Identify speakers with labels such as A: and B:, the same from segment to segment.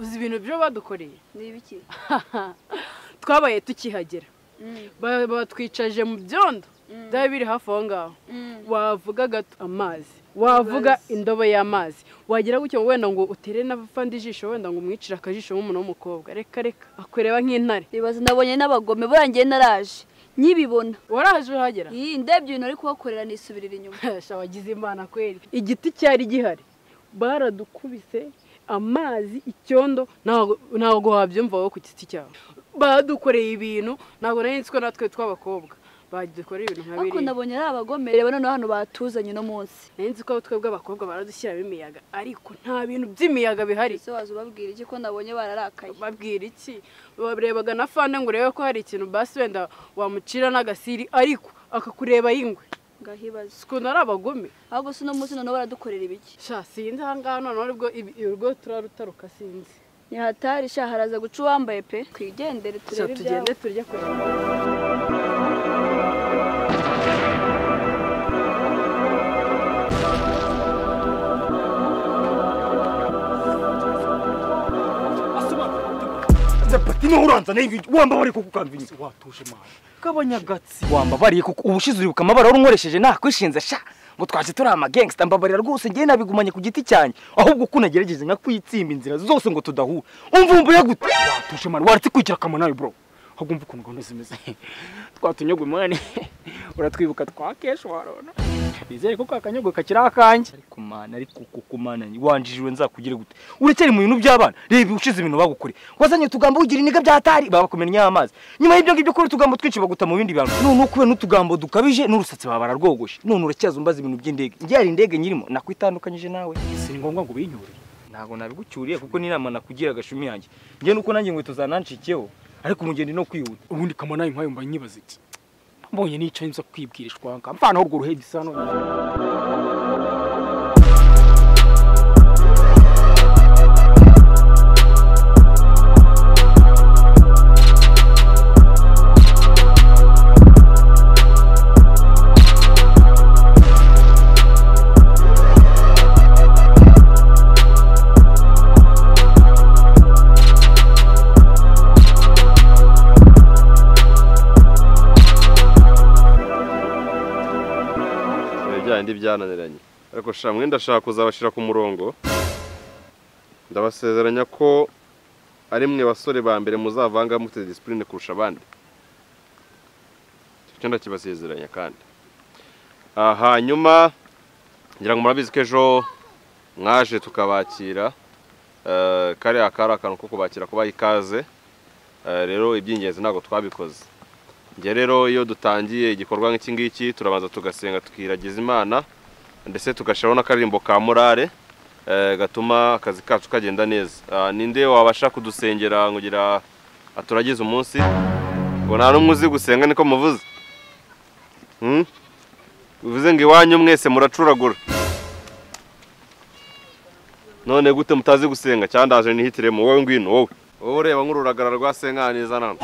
A: uzi ibintu byo badukoreye
B: ni ibiki
A: twabaye tukihagera Ba- batwicaje mu byondo byaba biri hafi aho ngaho wavuga gato amazi wavuga indobo y'amazi wagira gutya wenda ngo utere n'abafande ijisho wenda ngo umwicire akajisho nk'umuntu w'umukobwa reka reka akureba nk'intare
B: ibibazo nabonye n'abagome burangiye naraje nkibibona
A: waraje uhagera
B: iyi ndebye ibintu ari kubakorera nisubirira inyuma
A: sha wagize imana kweri igiti cyari gihari baradukubise amazi icyondo ntabwo ntabwo wabyumva wowe ku giti cyawe badukoreye ibintu ntabwo nari nzi ko natwe tw'abakobwa badukoreye ibintu nka
B: ariko
A: biriya
B: nabonye ari abagome reba noneho hano batuzanye uno munsi
A: nari nzi ko twebwe abakobwa baradushyiramo imiyaga ariko nta bintu by'imiyaga bihari
B: ese waza ubabwira iki ko nabonye bararakaye
A: babwira iki barebaga na fane ngo urebe ko hari ikintu basi wenda wamucira n'agasiri ariko akakureba y'ingwe
B: ngahibaza
A: sikunda ari abagome
B: ahubwo si uno munsi noneho baradukorera ibiki
A: sha sinzi aha ngaha noneho nibwo ibi- urwo turarutaruka sinzi
B: ntihatari sha haraza guca uwambaye pe twigendere
A: sha
B: turebe ibyawe
A: tugende turye kureba
C: zapati niho uranzana wamba bari kukukamvinya
D: watuje mwana
C: kabanyagatsi wamba bari kuko ubushize uribuka amabara wari unkoresheje nakwishinze sha ngo twaje turi amagangsta mbabarira rwose ngewe nabigumanye ku giti cyanjye ahubwo ko unagerageje nka kwitsimba inzira zose ngo tudahura umva umva gute
D: watuje mwana waratse kwigira akamaro nawe bro ahubwo umva ukuntu gahunda zimeze twatunyogwe mwana uratwibuka twakesha warona bizeye ko ka kanyogwe kakiri akanjye
C: ariko mana ariko kuko mana wanjijwe nzakugire gute uracyari mu bintu by'abana reba ushize ibintu bagukoreye wazanye utugambo ugira iniga byatari babakumenya amazi nyuma y'ibyo ngibyo kuri utugambo twinshi baguta mu bindi bantu none ukube n'utugambo dukabije n'urusatsi baba bararwogoshe none uracyaza umbaza ibintu by'indege ngiye hari indege nyirimo nakwitandukanyije nawe
D: si ngombwa ngo binyurire
C: ntabwo nabigucyuriye kuko n'inama nakugira agashumi yanjye ngewe nuko nanjye inkweto zanancikeho ariko umugeni no kwihuta
D: ubundi kamaro nawe nkayo mba nyibaza iki mbonye nicaye nza kwibwirishwa mvanaho urwo ruhegi isa none
E: Ibi bya bindi byananiranye ariko sha mwenda ashaka kuzabashyira ku murongo ndabasezeranya ko ari mwe basore ba mbere muzavanga mufite disipurine kurusha abandi icyo cyo ndakibasezeranya kandi Ah, hanyuma ngira ngo murabizi ko ejo mwaje tukabakira Eh, kariya kari akantu ko kubakira kubaha ikaze Eh, rero iby'ingenzi ntabwo twabikoze njye rero iyo dutangiye igikorwa nk'iki ngiki turabanza tugasenga tukiragiza imana ndetse tugashyiraho n'akaririmbo ka morale eh, gatuma akazi kacu kagenda neza Ah, ninde wabasha kudusengera ngo ugira aturagize umunsi ngo nta n'umwe uzi gusenga niko muvuze Hmm? bivuze ngo iwanyu mwese muracuragura none gute mutazi gusenga cyangwa ndaje nihitiremo wowe ngwino wowe wowe ureba nk'ururagara rwa senkaneza nana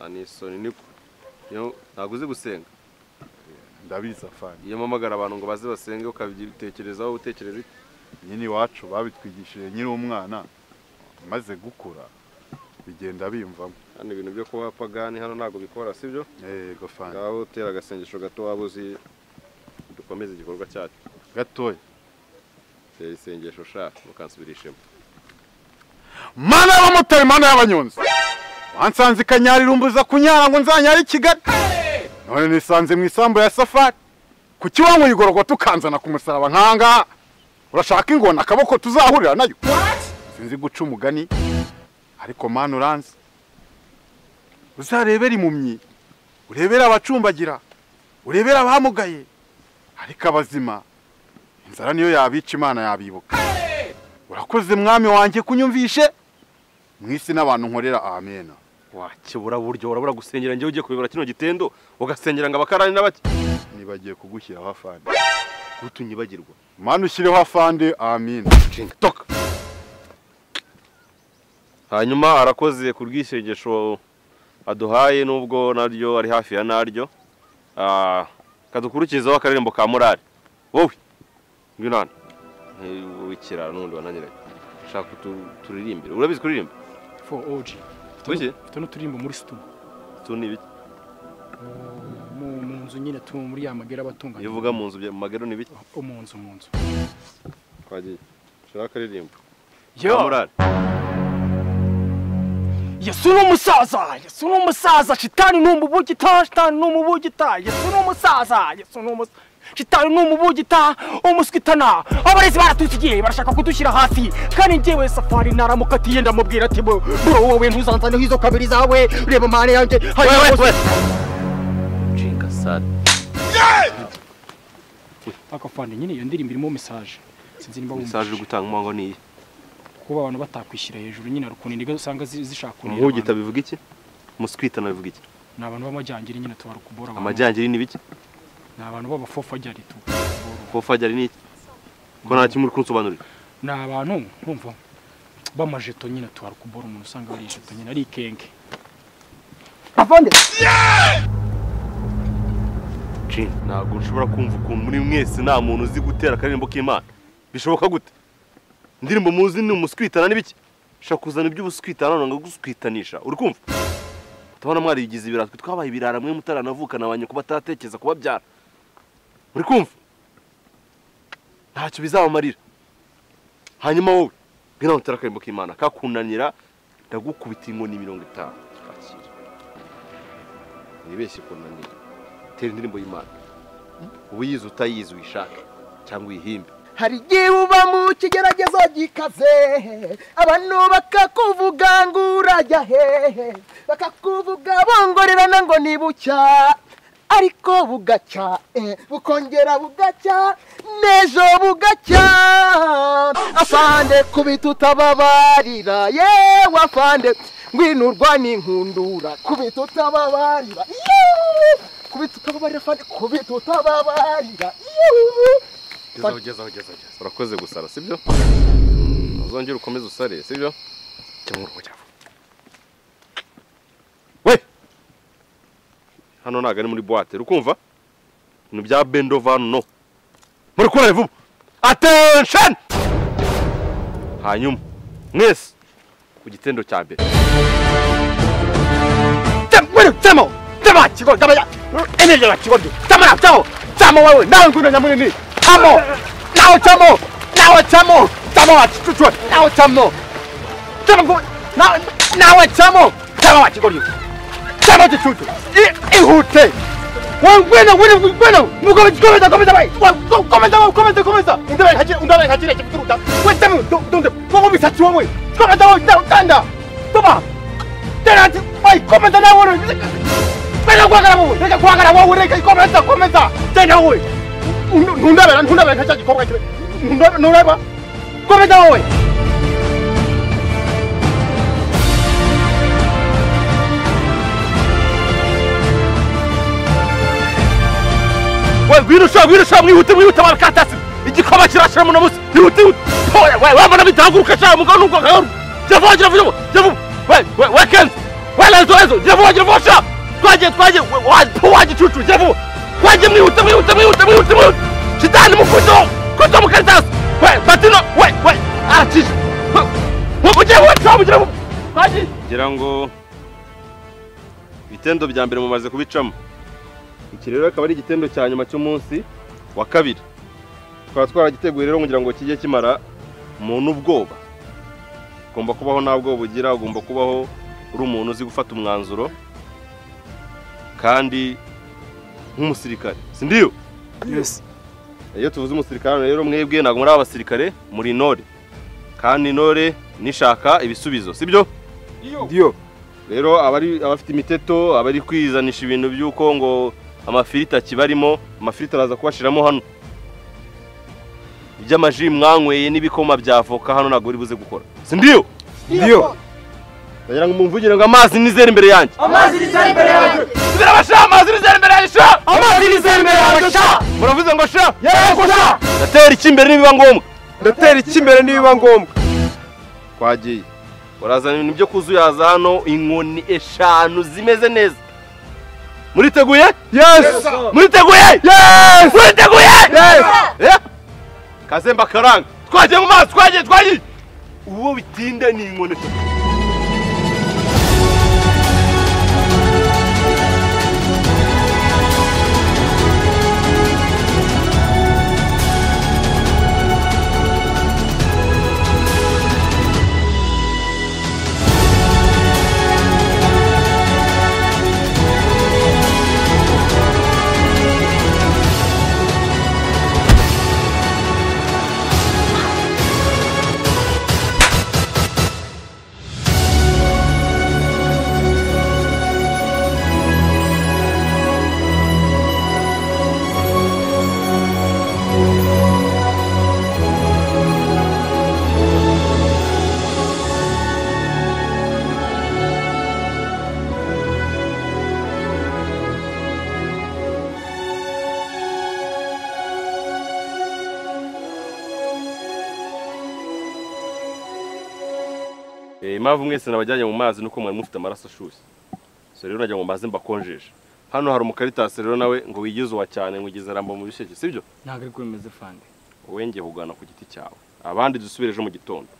E: Ah, ni isoni niko Yo, ntabwo uzi gusenga
F: ndabizi afande
E: iyo mpamagara abantu ngo baze basenge ukabitekerezaho utekereza iki
F: nyine iwacu babitwigishije nyiri umwana maze gukura bigenda bimvamo
E: hano ibintu byo kuba pagani hano ntabwo bikora sibyo
F: yego fande
E: ngaho utera agasengesho gato waba uzi dukomeze igikorwa cyacu
F: gatoya
E: tera isengesho sha mukansubirishemo
F: mana y'abamotari mana y'abanyonzi wansanze ikanyarira umbuza kunyara ngo nzanyare i kigali none nisanze mu isambu ya safari ku kibango igororwa tukanzana ku musaraba nkangaha urashaka ingona akaboko tuzahurira nayo sinzi guca umugani ariko mana uranzi uzarebera impumyi urebere abacumbagira urebere abamugaye ariko abazima inzara niyo yabica imana yabibuka urakoze mwami wanjye kunyumvishe mu isi n'abantu nkorera amena
E: wakibura buryo urabura gusengera njyewe ugiye kubibura kino gitendo ugasengera ngo abakarani n'abake
F: nibagiye kugushyiraho afande
E: gutunyibagirwa
F: mana ushyireho afande amina
E: toka hanyuma arakoze ku bwisengesho aduhaye nubwo naryo ari hafi ya naryo Ah, kadukurikizeho akaririmbo ka morale wowe yunani w'ikirara n'ubundi wananyereka shaka utu- turirimbire urabizi kuririmba
D: for OG
E: Wiki?
D: tuno turirimbo muri studio
E: tu ni ibiki
D: mu mu nzu nyine tu muri ya magera abatunganya
E: iyo uvuga mu nzu bya- mu magero ni ibiki
D: o mu nzu mu nzu
E: twagiye shaka akaririmbo
D: yo
E: amurane
C: yesu ni umusaza yesu ni umusaza shitani ni umubugita shitani ni umubugita yesu ni umusaza yesu ni umusaza shitani ni umubugita umuswitana abarezi baratusigiye barashaka kudushyira hasi kandi njyewe safari naramukatiye ndamubwira ati bro bro, wowe ntuzanzaniho izo kabiri zawe reba mane yanjye hari
E: nshinga sare
D: akafande nyine iyo ndirimbo irimo message sinzi niba
E: mesaje uri
D: wumva
E: gutanga umuhango niyi
D: kuba abantu batakwishyira hejuru nyine hari ukuntu indiga usanga zi- zishaka kunira
E: umubugita
D: abantu.
E: bivuga iki umuswitana bivuga iki
D: ni abantu b'amajyangiri nyine tubara kubora abantu
E: amajyangiri ni ibiki
D: ni abantu b'abafofajyari tu
E: fofajyari ni iki ko nta kimwe uri kunsobanurira
D: ni abantu urumva b'amajeto nyine tuwara kubora umuntu usanga ari ijeto nyine ari ikenge
E: Jin, ntabwo nshobora kumva ukuntu muri mwese nta muntu uzi gutera akaririmbo k'imana bishoboka gute indirimbo muzi ni umuswitana n'ibiki ushaka kuzana iby'ubuswitana none ngo guswitanisha uri kumva utabona mwarigize ibirara twe twabaye ibirara mwe mutaranavukana ba nyoko batatekeza kubabyara uri kumva ntacyo bizabamarira hanyuma wowe ngwino utera akaririmbo k'imana kakunanira ndagukubita inkoni mirongo itanu kakira nibeshye kunanira tera indirimbo y'imana uba uyizi utayizi uyishake cyangwa uyihimbe
G: hari igihe uba mu kigeragezo gikaze abantu bakakuvuga ngo urajya hehe bakakuvuga bongorerana ngo ni bucya ariko bugacya eh, bukongera bugacya n'ejo bugacya afande kubita utababarira yewe afande ngwinurwa n'inkundura kubita utababarira yewe kubita utababarira afande kubita utababarira yewe
E: gezaho gezaho gezaho gezaho. urakoze gusara sibyo uzongere ukomeze usare sibyo cyangwa uruhu cyangwa we hano ntabwo ari muri buwate urukumva ibintu bya bendovano no muri kurare vuba attention hanyuma mwese ku gitendo cya mbere
C: temo tema chigo tama ya energy la chigo ndi tama na tamo tamo wewe nawe ngundo nyamuni ni tamo nawe tamo nawe tamo tamo wa chichuchwe nawe tamo tamo ngu na- nawe tamo tama wa chigo ndi tama chichuchwe I- ihute wangwena wena wangwena mugome komeza komeza bai komeza wao komeza komeza undawe hachira undawe hachira chikuruta wetamo donde kogo bisati wamwe komeza wao tanda toma tena ati bai komeza nawe wewe Venga, guácala, güey. Venga, guácala, güey. Venga, y comenta, comenta. Tenga, güey. Nunda, ¿verdad? Nunda, ¿verdad? Chachi, cobra. Nunda, nunda, va. Comenta, güey. We wirusha wirusha mwihute mwihute barakatasi igikoma kirashira mu namusi ihute ihute Oya, we we mbona bitanguruka cyane mugabo nubwo nkagaru javuba javuba javuba we we we kenzi we lezo lezo javuba javuba sha twagiye twagiye we- wa po waje cucu javuba twagiye mwihute mwihute mwihute mwihute mwihute shitani mukuto kuto mukaritasi we batino we we arachisha we we mugiye we twamugira mu twagiye
E: ngira ngo ibitendo bya mbere mumaze kubicamo iki rero akaba ari igitendo cya nyuma cy'umunsi wa kabiri tukaba twaragiteguye rero kugira ngo kijye kimara umuntu ubwoba ugomba kubaho nta bwoba ugira ugomba kubaho uri umuntu uzi gufata umwanzuro kandi nk'umusirikare si ndiyo
D: yes
E: iyo tuvuze umusirikare hano rero mwebwe ntabwo muri abasirikare muri intore kandi intore nishaka ibisubizo si byo
D: yo
E: rero abari abafite imiteto abari kwizanisha ibintu by'uko ngo amafiriti akibarimo amafiriti araza kubashiramo hano iby'amaji mwanyweye n'ibikoma bya avoka hano ntabwo buri buze gukora si ndiyo
D: yo
E: ndagira ngo mumvugire ngo amazi nizere imbere yanjye Zirabasha, amazi nizere imbere yanjye sha amazi nizere imbere yanjye sha muravuze ngo sha yego sha ndatera iki imbere nibiba ngombwa
D: ndatera iki imbere nibiba ngombwa
E: twagiye urazana ibintu byo kuzuyaza hano inkoni eshanu zimeze neza muriteguye
D: yes
E: muriteguye yes muriteguye yes kazemba karanga twagiye mu mazi twagiye twagiye uwo bitinda ni inkoni impamvu mwese nabajyanye mu mazi nuko mwari mufite amaraso ashyushye so rero najya mu mazi mbakonjesha hano hari umukaritasi rero nawe ngo wigize uwa cyane ngo ugize arambo mu bisheke sibyo
D: ntabwo ari ko bimeze fande
E: wowe ngiye kugana ku giti cyawe abandi dusubire ejo mu gitondo